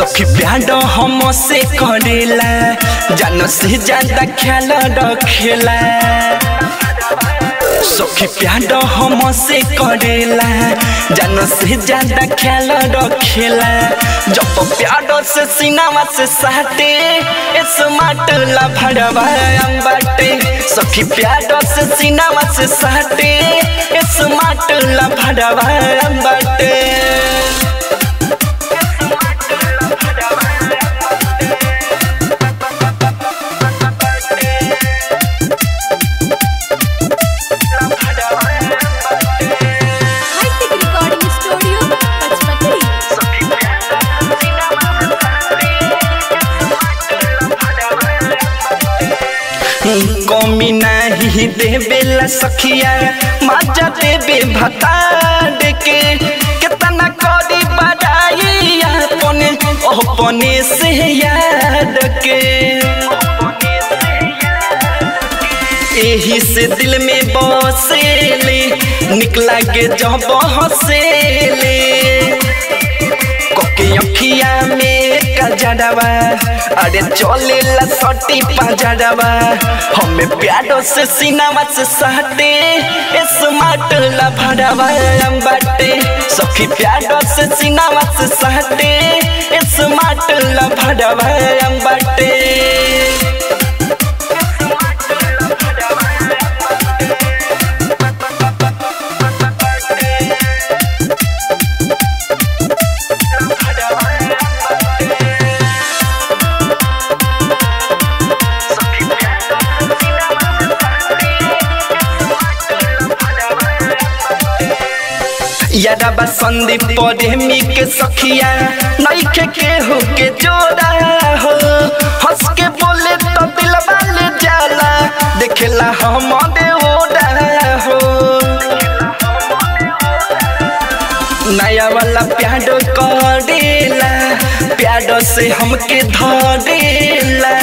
सखी प्यार हम से करेला जान से ज्यादा ख्याल रखेला सखी प्यार हम से करेला जान से ज्यादा ख्याल रखेला जब प्यार से सीनावा से साटे स्मार्ट ला भड़वा बाटे सखी प्यार से सीनावा से साटे स्मार्ट ला भड़वा बाटे हाईटेक रिकॉर्डिंग स्टूडियो पचपकड़ी कमी नहीं देवेला सखिया मजा देवे भतार के कितना करी बड़ाई अपने अपने से याद के एही से दिल में बसेले निकला के जब हसेले कोके अखिया में कजड़वा अरे चले ला सटी पजड़वा हमें प्यारो से सीनावा से सहटे स्मार्ट ला भड़वा बाटे सखी प्यारो से सीनावा से सहटे स्मार्ट ला भड़वा बाटे यादवा संदीप प्रेमी के सखिया नईखे केहू के जोड़ा हो हंस के बोले तो दिल वाले जाला देखेला हम ओड़ा हो नया वाला प्याडो करेला प्याडो से हमके धरेला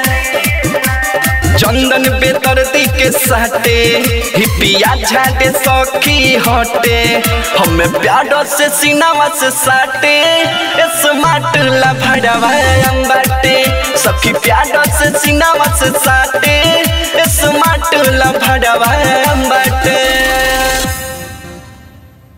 चंदन बेदर्दी के साथे हिपिया झाटे सखी हटे हमें प्यारो से सीनावा से साटे स्मार्ट ला भड़वा बाटे सखी प्यारो से सीनावा से साटे स्मार्ट ला भड़वा बाटे